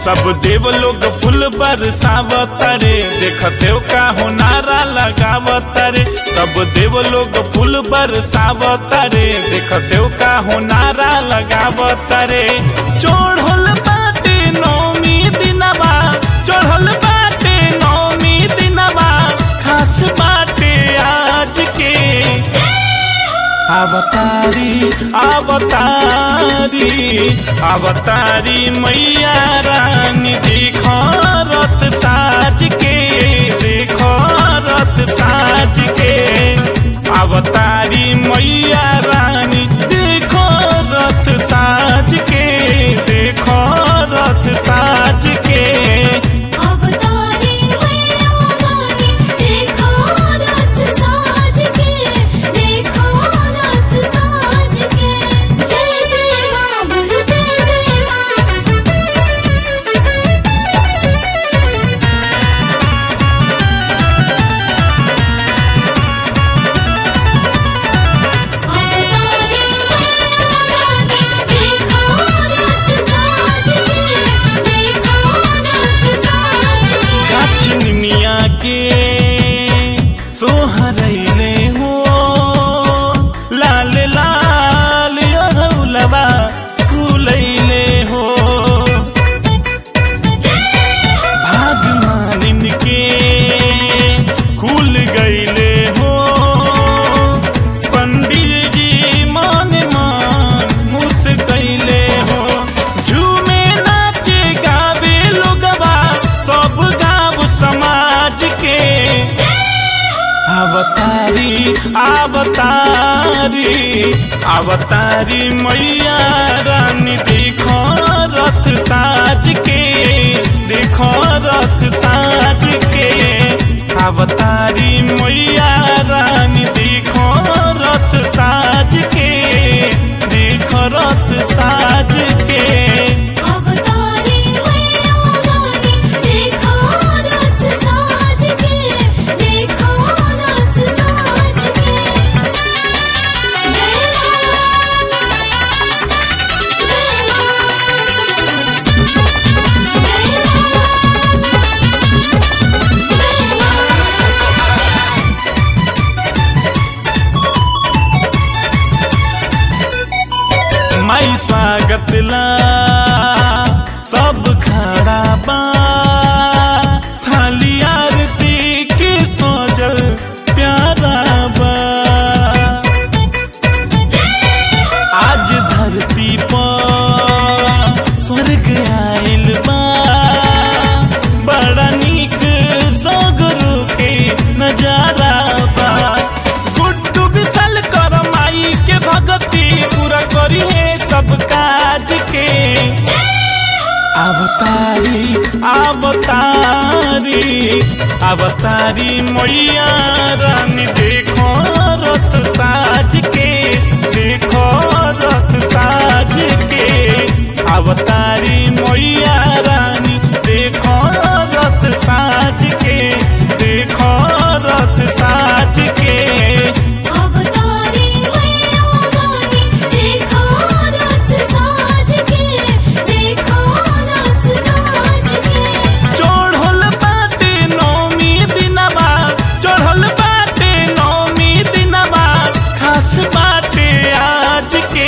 सब देव लोग फूल बरसावतरे देख सेव का हो नारा लगावतरे सब देव लोग फूल बरसावतरे देख सेव का हो नारा लगावतरे चढ़ल बाटे नौमी दिनवा चढ़ल बाटे नौमी दिनवा खास बाटे आज के अवतारी अवतारी अवतारी मैया रानी देखो रथ साज के देखो रथ साज के अवतारी मैया रानी देखो रथ साज के देखो रथ साज के अवतारी मैया रानी देखो रथ साज के देखो रथ साज के जय जय मां बोलो जय जय मां अवतारी मैया रानी देखो रथ साज के देखो रथ साज के काचिन मिया के सोहरैले हो लाल लाल अरौलबा फुलैले हो भाग मानिन के खुल गईले हो पंडित जी मन मान मुस गईले हो झूमे नाचे गावे लोगवा सब गाँव समाज के अवतारी अवतारी अवतारी मैया रानी देखो रथ साज के देखो रथ साज के अवतारी मैया रानी देखो रथ साज के देखो रथ साज के अवतारी मैया रानी देखो रथ साज के देखो रथ साज के जय मां जय मां जय माई स्वागत ला सब खड़ा बा थाली आरती के सोजल प्यारा बा आज धरती पर स्वर्ग आइल बा बड़ा नीक सगरो के नजारा बा गुड्डू विसल कर माई के भगती पूरा करी है सब काज के अवतारी अवतारी अवतारी मैया रानी देखो रथ साज के देखो रथ साज के अवतारी मैया रानी देखो रथ साज के देखो रथ साज के अवतारी मैया रानी देखो रथ साज के देखो रथ साज के चढ़ल बाटे नौमी दिनवा चढ़ल बाटे नौमी दिनवा खास बाटे आज के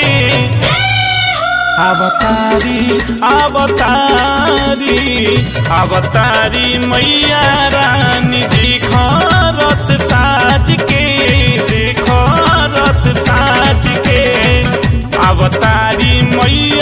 अवतारी अवतारी अवतारी मैया रानी देखो रथ साज के देखो रथ साज के अवतारी मैया